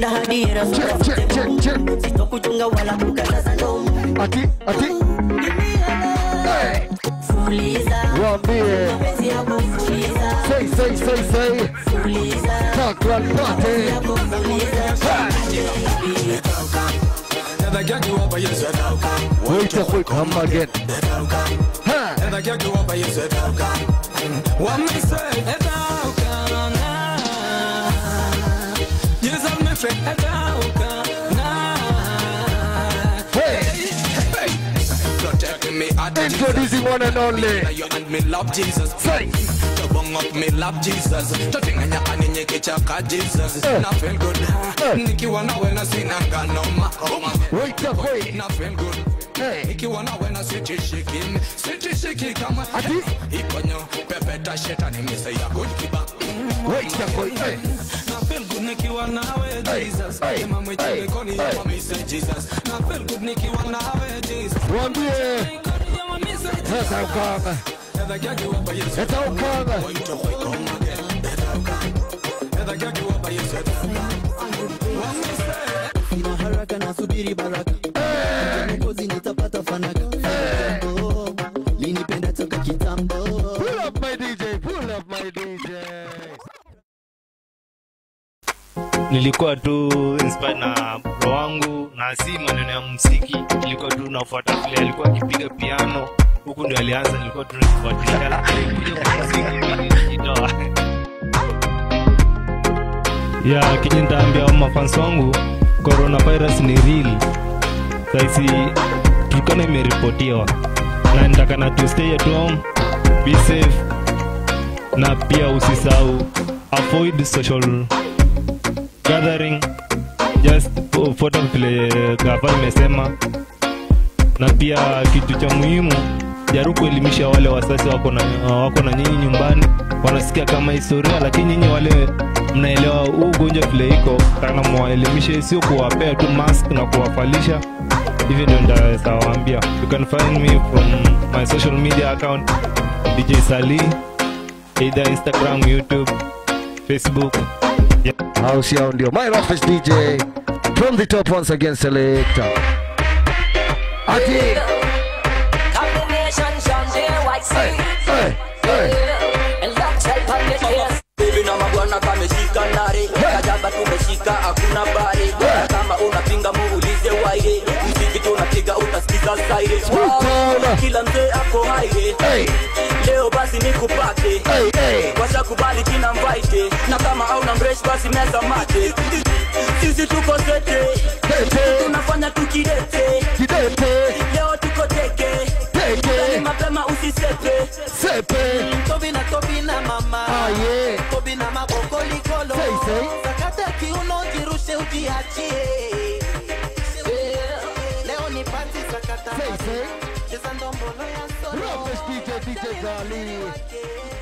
napenda hadira Check, check, check, check. sitokuchunga wala kukataza ndomo Ati, ati. Hey. fuliza Waambie. mapenzi yako fuliza Say, say, say, say. fuliza Parkland party. yako fuliza Never get you up, but you said how come. Wait up, wait, come again. Ha. Never get you up, but you said how come. What me say? Head how come? Nah. You said me friend, head how come? Nah. Hey. Hey. Protecting me at the Introducing one and only. you and me love Jesus. Say. To bung up me love Jesus. To tinganya ani nyeke chaka Jesus. Eh. Na feel good. Eh. Nikiwa nawe na sina ngano makoma. Wait up, wait. Na feel good. Hey. Ikiwa nawe na sitishiki sitishiki kama Ati? ikonyo pepeta shetani mise ya good kiba Wait up, wait. Hey. na feel good nikiwa nawe Hey, Jesus hey, Ema mwichi hey, mekoni hey. ya mise Jesus na feel good nikiwa nawe Jesus Waambie. Mekoni ya mise Jesus That's how come. Never get you up by yourself That's how come. Boy, you don't come again That's how come Never get you up by yourself What me say sina haraka nasubiri baraka mkozi nitapata fanaka Oh, linipenda toka kitambo Pull up my DJ. Pull up my DJ. nilikuwa tu inspired na bro wangu na si maneno ya muziki nilikuwa tu nafuata vile alikuwa akipiga piano huku ndio alianza nilikuwa tu nafuatilia alafu alikuja kwa muziki mimi nilijitoa ya kenye nitaambia mafans wangu coronavirus ni real saisi tukana imeripotiwa na nitakana tu stay at home be safe na pia usisahau avoid social gathering just fu- fuata vile gava imesema na pia kitu cha muhimu jaribu kuelimisha wale wasasi wako na, wako na nyinyi nyumbani wanasikia kama historia lakini nyinyi wale mnaelewa huu ugonjwa vile iko kana mwaelimishe sio kuwapea tu mask na kuwafalisha hivi ndio ndaweza waambia you can find me from my social media account dj sali either instagram youtube facebook House yao ndio. My office DJ. From the top once again selector. Ati. Combination Shante White Hey. Hey. Hey. And lock type on the chest Bibi na mabwana kameshika nare Kajaba tumeshika hakuna bare Kama unapinga muulize waire Mziki tunapiga utasikiza zaire Sultana. Kila mzee ako haire Hey. Leo basi nikupate Hey. Hey. Washa kubali kina mvaite Na kama hauna mresh basi meza mate Sisi tuko sete Tete. Tunafanya tukidete Kidete. Leo tuko teke Ni Teke. mapema usisepe Sepe. tobi na tobi na mama Ah, yeah. tobi na maboko likolo Say, say. sakata kiuno jirushe ujiachie leo ni pati sakata Say, say. cheza ndombolo ya solo Roughest DJ, DJ Gali.